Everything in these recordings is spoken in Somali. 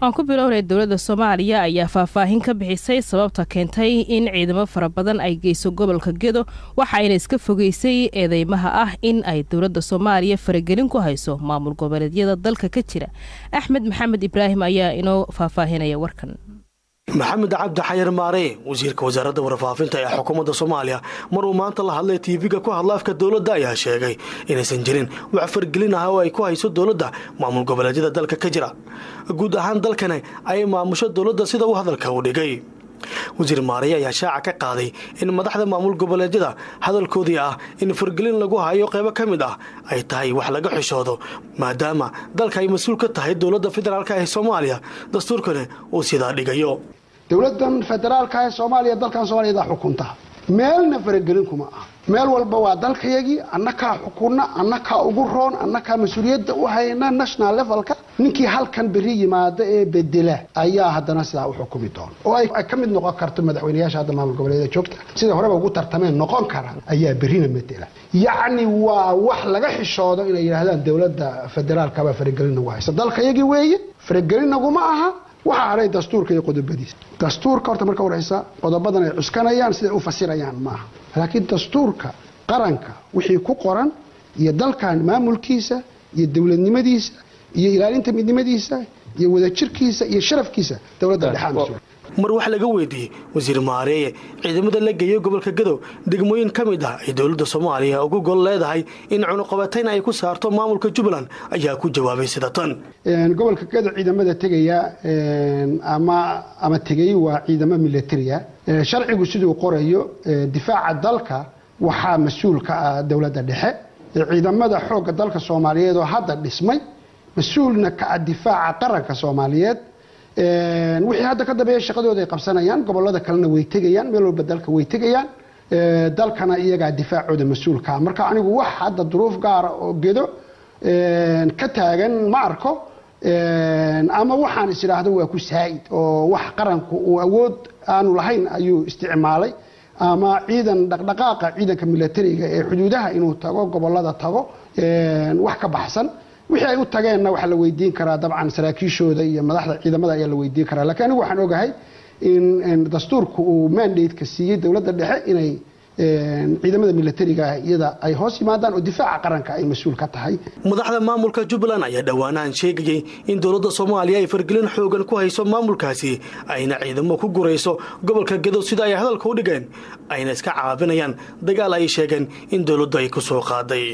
waan ku bilownay dowladda soomaaliya ayaa faahfaahin ka bixisay sababta keentay in ciidamo fara badan ay geyso gobolka gedo waxaayna iska fogeysay eedeymaha ah in ay dowladda soomaaliya faragelin ku hayso maamul goboleedyada dalka ka jira axmed maxamed ibraahim ayaa inoo faahfaahinaya warkan maxamed cabdi xayar maare wasiirka wasaaradda warfaafinta ee xukuumadda soomaaliya mar uu maanta la hadlay tv-ga ku hadla afka dowladda ayaa sheegay inaysan jirin wax fargelin ah oo ay ku hayso dowladda maamul goboleedyada dalka ka jira guud ahaan dalkani ay maamusho dowladda sida uu hadalka u dhigay wasiir maareye ayaa shaaca ka qaaday in madaxda maamul goboleedyada hadalkoodii ah in fargelin lagu hayo qaybo ka mid ah ay tahay wax laga xishoodo maadaama dalka ay mas-uul ka tahay dowladda federaalk ee soomaaliya dastuurkani uu sidaa dhigayo dowladan federaalka ee soomaaliya dalkan soomaaliyada xukunta meelna faragelin kuma ah meel walba waa dalkayagii annakaa xukunna annakaa ugu roon annakaa mas-uuliyadda u hayna national levelka ninkii halkan beri yimaada ee bedela ayaa haddana sidaa u xukumi doona oo ay ka mid noqon karto madaxweyneyaasha hadda maamul goboleeda joogta sida horeba ugu tartameen noqon kara ayaa berina bedela yacni waa wax laga xishoodo inay yidhaahdaan dowladda federaalkabaa faragelin nagu haysa dalkayagii weeye faragelin naguma aha waxaa hadhay dastuurka iyo qodobadiisa dastuurka horta marka horeysa qodobadan ay cuskanayaan siday u fasirayaan maaha laakiin dastuurka qaranka wixii ku qoran iyo dalkan maamulkiisa iyo dowladnimadiisa iyo ilaalinta midnimadiisa iyo wadajirkiisa iyo sharafkiisa dowladda dhexaa mas-uul mar wax laga weydiiyey wasiir maareeye ciidamada la geeyo gobolka gadow degmooyin ka mid ah ay dowladda soomaaliya ugu gol leedahay in cunuqabatayn ay ku saarto maamulka jubbaland ayaa ku jawaabay sida tan gobolka gadow ciidamada tegaya ama ama tegay waa ciidamo militariya sharcigu siduu qorayo difaaca dalka waxaa mas-uul ka ah dowladda dhexe ciidamada xoogga dalka soomaaliyeed oo hadda dhismay mas-uulna ka ah difaaca qaranka soomaaliyeed wixii hadda ka dambeeya shaqadooda ay qabsanayaan gobolada kalena way tegayaan meel walba dalka way tegayaan dalkana iyagaa difaacooda mas-uulkaa marka anigu wax hadda duruuf gaara oo gedo ka taagan ma arko ama waxaan is idhaahdo waa ku saa'id oo wax qaranku uu awood aanu lahayn ayuu isticmaalay ama ciidan dhaqdhaqaaqa ciidanka milatariga ee xuduudaha inuu tago gobolada tago wax ka baxsan wixii ay u tageenna waxaa la weydiin karaa dabcan saraakiishooda iyo madaxda ciidamada ayaa la weydiin karaa lakiin anigu waxaan ogahay in dastuurku uu mandate-ka siiyey dowladda dhexe inay ciidamada milatariga iyada ay hoos yimaadaan oo difaaca qaranka ay mas-uul ka tahay madaxda maamulka jubbaland ayaa dhowaanahan sheegayay in dowladda soomaaliya ay fargelin xoogan ku hayso maamulkaasi ayna ciidamo ku gurayso gobolka gadow sida ay hadalka u dhigeen ayna iska caabinayaan dagaal ay sheegeen in dowladdu ay ku soo qaaday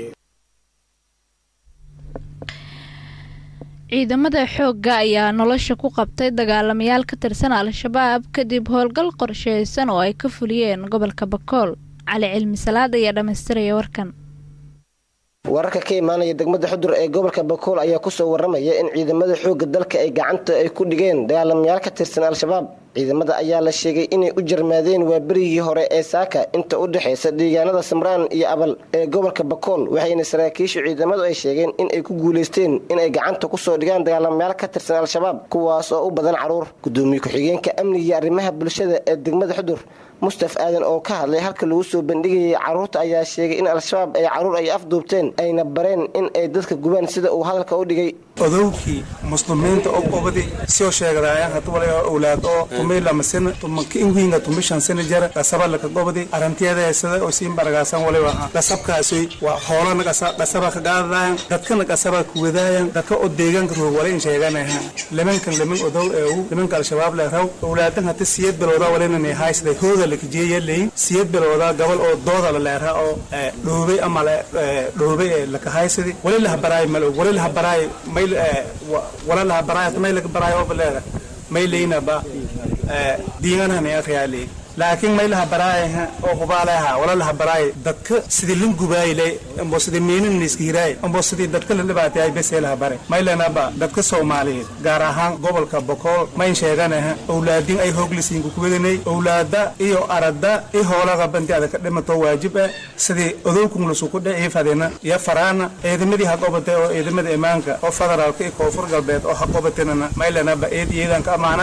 ciidamada xoogga ayaa nolosha ku qabtay dagaalamayaal ka tirsan al-shabaab kadib howlgal qorsheysan oo ay ka fuliyeen gobolka bakool cali cilmi salaad ayaa dhammaystiraya warkan wararka ka imaanaya degmada xudur ee gobolka bakool ayaa kusoo waramaya in ciidamada xoogga dalka ay gacanta ay ku dhigeen dagaalamayaal ka tirsan al-shabaab ciidamada ayaa la sheegay inay u jarmaadeen waa berigii hore ee saaka inta u dhexaysa deegaanada samraan iyo abal ee gobolka bakool waxayna saraakiishu ciidamadu ay sheegeen in ay ku guulaysteen inay gacanta kusoo dhigaan dagaalamayaal ka tirsan al-shabaab kuwaas oo u badan caruur gudoomiye ku-xigeenka amniga iyo arrimaha bulshada ee degmada xudur mustaf aadan oo ka hadlay halka lagu soo bandhigayay carruurta ayaa sheegay in al-shabaab ay carruur ay afduubteen ayna bareen in ay dadka gubaan sida uu hadalka u dhigay odowkii muslimiinta obobadi soo sheegadaayaan hadwala owlaad oo tumaylamasina tumanka inwiinga tumishan sina jara qasabalaka gobadi arantiyadeesada oo siin baragaasan waliba qasabkaasi waa hoolana qasaba ka qaadadayan dadkana qasaba kuwadaayan dadka oo deegaanka roog wala in sheeganaha limankan liman odow eewu limanka al-shabaab leeraw owlaadan hata siyad bilowda walinani haysday hooda lakajeeyaleyin siyad bilowda gabal oo dooda la leeraha oo dhoobay ama dhoobay ee lakahaysadi wali lahabaraay malog wali lahabaraay may walalaha baraayat may laga baraayo oo baleeda may leynaba diiganahana akhyaaley laakiin maylaha baraayaha oo hubaalaha walalaha baraay dadka sidii lin gubaayile ambo sidii miinin iska hiraay ambo sidii dadka la dhibaatayay beseelaha bare maylanaba dadka soomaaliyeed gaar ahaan gobolka bokool mayn sheeganaha owlaadin ay hooglisiinku kuwadanay owlaada iyo arada i hoolaga banti ada ka dhimato waajib ah sidii odowkun lasuku dhici fadina iyo faraana ciidamadii ha qobatay oo ciidamada imaanka oo federaalka iyo koonfur galbeed oo ha qobatinana maylanaba eed iyadan ka amaanana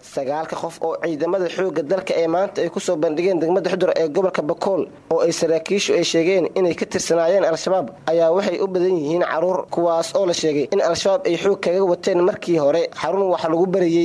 sagaalka qof oo ciidamada xoogga dalka ee maanta ay kusoo bandhigeen degmada xudur ee gobolka bakool oo ay saraakiishu ay sheegeen inay ka tirsanaayeen al-shabaab ayaa waxay u badan yihiin caruur kuwaas oo la sheegay in al-shabaab ay xoog kaga wateen markii hore xarun wax lagu barayey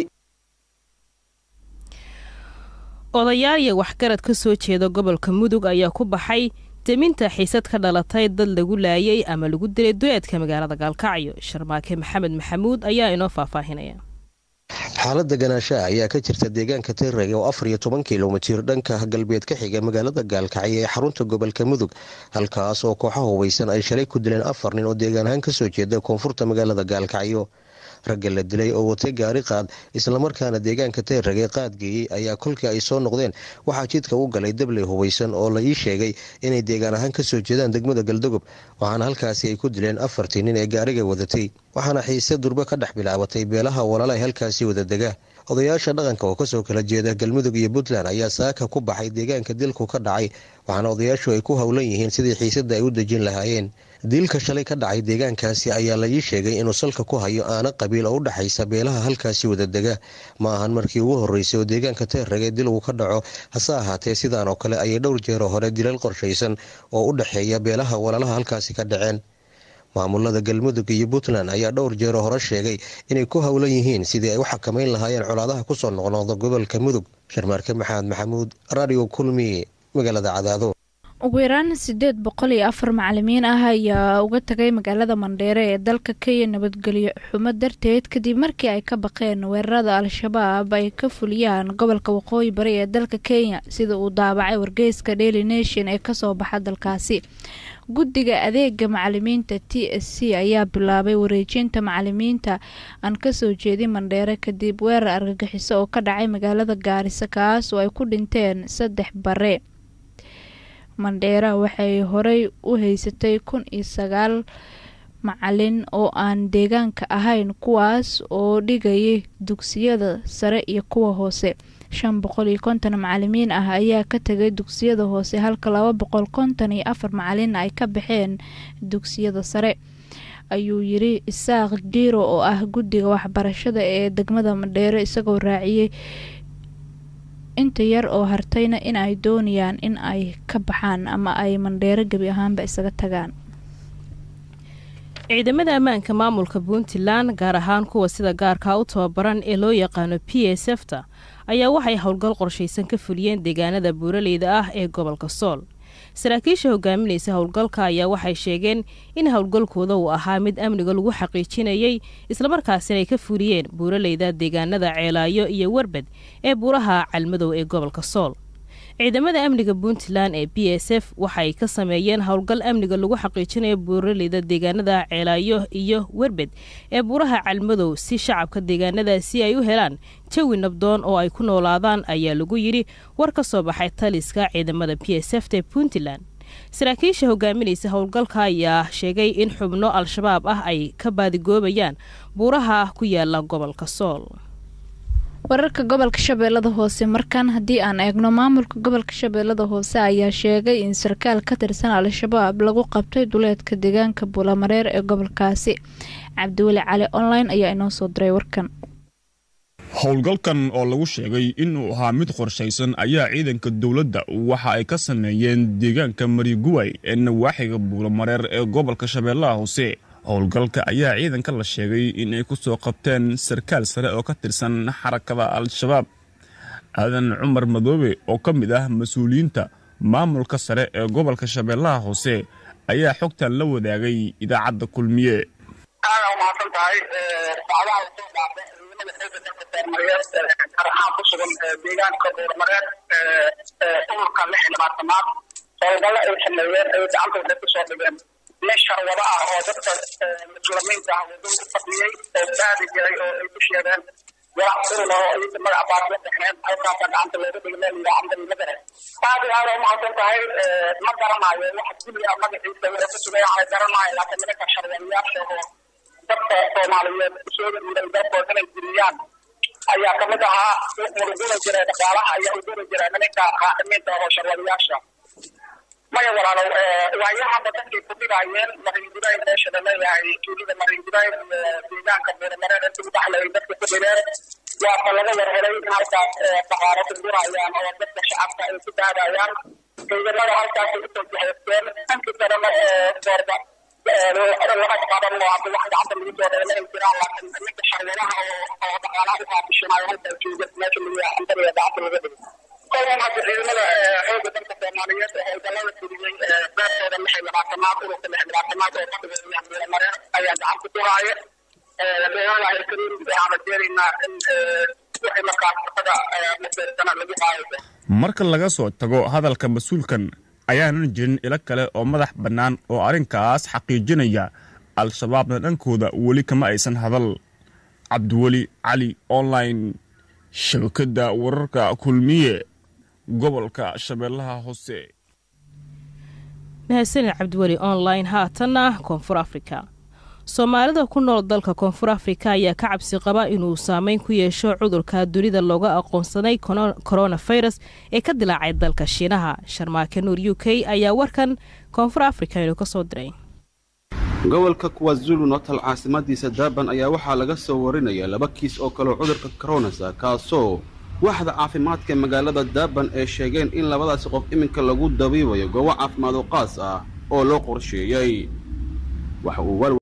odayaal iyo waxgarad ka soo jeeda gobolka mudug ayaa ku baxay deminta xiisad ka dhalatay dad lagu laayay ama lagu dilay duleedka magaalada gaalkacyo sharmaake maxamed maxamuud ayaa inoo faahfaahinaya xaalada ganaashaha ayaa ka jirta deegaanka tirreg oo afar iyo toban kilomitir dhanka galbeed ka xiga magaalada gaalkacyo ee xarunta gobolka mudug halkaas oo kooxa hubeysan ay shalay ku dileen afar nin oo deegaan ahaan kasoo jeeda koonfurta magaalada gaalkacyo ragga la dilay oo watay gaari qaad islamarkaana deegaanka teerrag ee qaadgeeyey ayaa kolkii ay soo noqdeen waxaa jidka u galay dabley hubeysan oo la ii sheegay inay deegaan ahaan kasoo jeedaan degmada galdogob waxaana halkaasi ay ku dileen afartii nin ee gaariga wadatay waxaana xiise durbe ka dhex bilaabatay beelaha walaala ay halkaasi wada dega odayaasha dhaqanka oo kasoo kala jeeda galmudug iyo puntland ayaa saaka ku baxay deegaanka dilku ka dhacay waxaana odayaashu ay ku howlan yihiin sidii xiisada ay u dejin lahaayeen diilka shalay ka dhacay deegaankaasi ayaa la ii sheegay inuu salka ku hayo aana qabiil oo u dhexaysa beelaha halkaasi wadadega ma ahan markii ugu horreysay oo deegaanka teerrage dilgu ka dhaco hase ahaatee sidaan oo kale ayay dhowr jeero hore dilal qorshaysan oo u dhexeeya beelaha walaalaha halkaasi ka dhaceen maamulada galmudug iyo puntland ayaa dhowr jeero hore sheegay inay ku howlan yihiin sidii ay u xakamayn lahaayeen colaadaha kusoo noqnoqda gobolka mudug sharmaarke maxamed maxamuud radio kulmi magaalada cadaado ugu yaraan sideed boqol iyo afar macalimiin ah ayaa uga tagay magaalada mandheere ee dalka kenya nabadgelyo xumo darteed kadib markii ay ka baqeen weerarada al-shabaab ay ka fuliyaan gobolka waqooyi bari ee dalka kenya sida uu daabacay wargeyska daily nation ee kasoo baxa dalkaasi guddiga adeega macalimiinta t s c ayaa bilaabay wareejinta macalimiinta aan kasoo jeedin mandheere kadib weerar argagixiso oo ka dhacay magaalada gaarisa kaas oo ay ku dhinteen saddex bare mandheera waxay horey u haysatay kun iyo sagaal macalin oo aan deegaanka ahayn kuwaas oo dhigayay dugsiyada sare iyo kuwa hoose shan boqol iyo konton macalimiin ah ayaa ka tagay dugsiyada hoose halka laba boqol konton iyo afar macalin ay ka baxeen dugsiyada sare ayuu yiri isaaq jiiro oo ah guddiga waxbarashada ee degmada mandheere isagoo raaciyey inta yar oo hartayna in ay doonayaan in ay ka baxaan ama ay mandheero gebi ahaanba isaga tagaan ciidamada ammaanka maamulka puntland gaar ahaan kuwa sida gaarka u tababaran ee loo yaqaano p s f ta ayaa waxay howlgal qorshaysan ka fuliyeen deegaanada buuraleyda ah ee gobolka sool saraakiisha hogaaminaysa howlgalka ayaa waxay sheegeen in howlgalkooda uu ahaa mid amniga lagu xaqiijinayay islamarkaasina ay ka fuliyeen buuraleyda deegaanada ceelaayo iyo warbed ee buuraha calmadow ee gobolka sool ciidamada amniga puntland ee b s f waxay ka sameeyeen howlgal amniga lagu xaqiijinayo buuraleyda deegaanada ceelaayo iyo werbed ee buuraha calmadow si shacabka deegaanadaasi ay u helaan jawi nabdoon oo ay ku noolaadaan ayaa lagu yidhi war ka soo baxay taliska ciidamada b s f ta puntland saraakiisha hogaaminaysa howlgalka ayaa sheegay in xubno al-shabaab ah ay ka baadigoobayaan buuraha ku yaala gobolka sool wararka gobolka shabeellada hoose markan haddii aan eegno maamulka gobolka shabeellada hoose ayaa sheegay in sarkaal ka tirsan al-shabaab lagu qabtay duleedka deegaanka buulamareer ee gobolkaasi cabdiweli cali online ayaa inoo soo diray warkan howlgalkan oo lagu sheegay inuu ahaa mid qorshaysan ayaa ciidanka dowladda waxa ay ka sameeyeen deegaanka mariguway ee nawaaxiga buulamareer ee gobolka shabeellaha hoose howlgalka ayaa ciidanka la sheegay inay ku soo qabteen sarkaal sare oo ka tirsan xarakada al-shabaab aadan cumar madoobe oo ka mid ah mas-uuliyiinta maamulka sare ee gobolka shabeellaha hoose ayaa xogtan la wadaagay idaacadda kulmiye aada umahadsan tahay socdaha usoo dhaafay ciidamada xooga dalka soomaliyeed gaar ahaan ku sugan deegaanka buurmareed ururka lix iyo labaatanaad howlgallo ay sameeyeen ay gacantooda kusoo dhigeen nin sharwado ah oo dadka muslimiinta ah wadada u fadhiyey oo baadi jiray oo ay ku sheegeen golac urul oo iyaga magac baad la dhexeen halkaasa gacanta looga dhigay meel yidhaa cambari madare aad iyo aada umahadsan tahay ma garanayo waxa kulliga magaciisa wixii ku sugay waxay garanayo laakiin nimanka sharwadayaasha oo dadka soomaaliyeed soo dhiiray dalkooda inay diriyaan ayaa kamid ahaa uruguri jiray dhaqaalaha ayaa uguri jiray nimanka qaadimiinta oo sharwadayaasha maya walaalow waayahaba dadkay ku dhigaayeen mariingudaay meesha la leeyahay tuulida mariingudaay iyo deegaanka buuramareed inta udhaxlay dadka ku dhigeen waata laga warhelay in halkaas dhaqaalo ku gurayaan oo dadka shacabka ay ku daadayaan ciidamada halkaasay usoo jihaysteen dhankii kalena boorda laga qaban oo hadda wax gacanta lagu soo dheela ay jiraan laakiin ninka sharwadaha oo dhaqaalaha u qaabishanayo halkaa jooga meesha lagu ambariga gacanta laga dhigo kolan hadda ciidamada xooga dalka soomaaliyeed ee howlgallada fuliyey beertooda lix iyo labaatanaad ururka lix iyo labaatanaad oo fadhiga yahay mareen ayaa gacanta ku haaya beeraha ay kariim waxaan rajeynaynaa in wixii markaas shaqada maseersana lagu qaayo marka laga soo tago hadalka mas-uulkan ayaanan jirin ilo kale oo madax bannaan oo arrinkaas xaqiijinaya al-shabaabna dhankooda weli kama aysan hadal cabdiweli cali online shabakadda wararka kulmiye gobolka shabeellaha hoose mahadsanid cabdiweli online haatanna koonfur afrika soomaalida ku nool dalka koonfur afrika ayaa ka cabsi qaba inuu saameyn ku yeesho cudurka dunida looga aqoonsaday koronafirus ee ka dilaacay dalka shiinaha sharmaake nuur u k ayaa warkan koonfur afrika inuu ka soo diray gobolka kuwazulu natal caasimadiisa daaban ayaa waxaa laga soo warinaya laba kiis oo kaleo cudurka koronasa kaasoo waaxda caafimaadka ee magaalada daaban ay sheegeen in labadaasi qof iminka lagu dabiibayo goobo caafimaad oo qaas ah oo loo qorsheeyey waxa uu